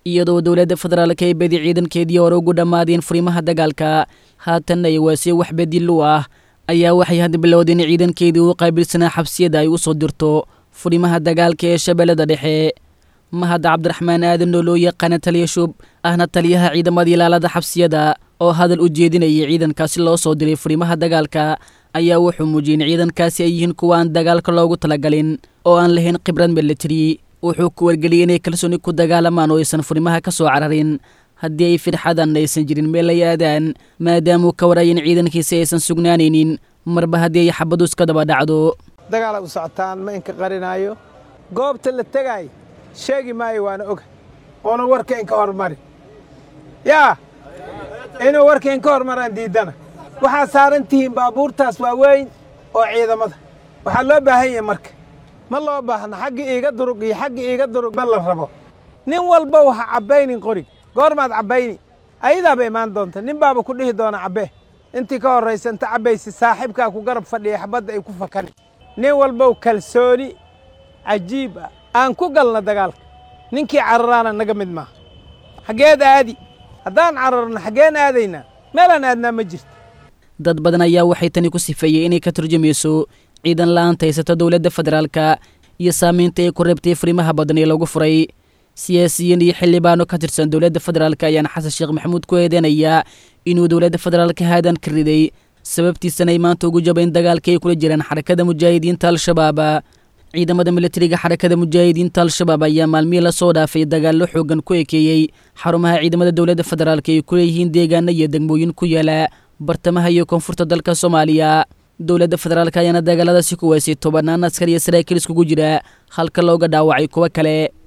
iyadoo dowladda federaalka ay badi ciidankeedii hore ugu dhammaadeen furimaha dagaalka haatanna ay waasiye wax bedil u ah ayaa waxay hadda bilowdeen ciidankeedii u qaabilsanaa xabsiyada ay u soo dirto furimaha dagaalka ee shabeellada dhexe mahad cabdiraxmaan aadan oo loo yaqaana taliya shub ahna taliyaha ciidamada ilaalada xabsiyada oo hadal u jeedinayay ciidankaasi loo soo diray furimaha dagaalka ayaa wuxuu muujiyey in ciidankaasi ay yihiin kuwa aan dagaalka loogu talagalin oo aan lahayn khibrad militari wuxuu ku wargeliyey inay kalsooni ku dagaalamaan oo aysan furimaha ka soo cararin haddii ay firxadan aysan jirin meel ay aadaan maadaamuu ka waraya in ciidankiisi aysan sugnaanaynin marba haddii ay xabadu iska daba dhacdo dagaala u socotaan ma inka qarinaayo goobta la tegaayo sheegi maayo waana oga oona warka inka hormari yaa inuu warka inka hormaraan diiddana waxaad saaran tihiin baabuurtaas waaweyn oo ciidamada waxaa loo baahan yahay marka ma loo baahna xagga iiga durug iyo xagga iiga durug ma la rabo nin walba waha cabbaynin qorig goormaad cabbayni ayadaaba imaan doonta nin baaba ku dhihi doona cabbee intii ka horraysa inta cabbaysi saaxiibkaa ku garab fadhiya xabadda ay ku fakani nin walbow kalsooni cajiib ah aan ku galna dagaalka ninkii cararaana naga mid maaha xaggeed aadi haddaan cararno xaggeen aadaynaa meelaan aadnaa ma jirto dad badan ayaa waxay tani ku sifeeyey inay ka turjumayso ciidan la'aanta haysata dowladda federaalka iyo saamaynta ay ku reebtay furimaha badan ee lagu furay siyaasiyiin iyo xildhibaano ka tirsan dowladda federaalka ayaana xasan sheekh maxamuud ku eedeynayaa inuu dowladda federaalka haadan ka riday sababtiisana ay maanta ugu jabayn dagaalka ay kula jiraan xarakada mujaahidiinta al-shabaab ciidamada militariga xarakada mujaahidiinta al-shabaab ayaa maalmihii lasoo dhaafay dagaallo xoogan ku ekeeyey xarumaha ciidamada dowladda federaalka ay ku leeyihiin deegaano iyo degmooyin ku yaala bartamaha iyo koonfurta dalka soomaaliya dowladda federaalka ayaana dagaaladaasi ku weysay tobannaan askar iyo saraakiil iskugu jira halka looga dhaawacay kuwo kale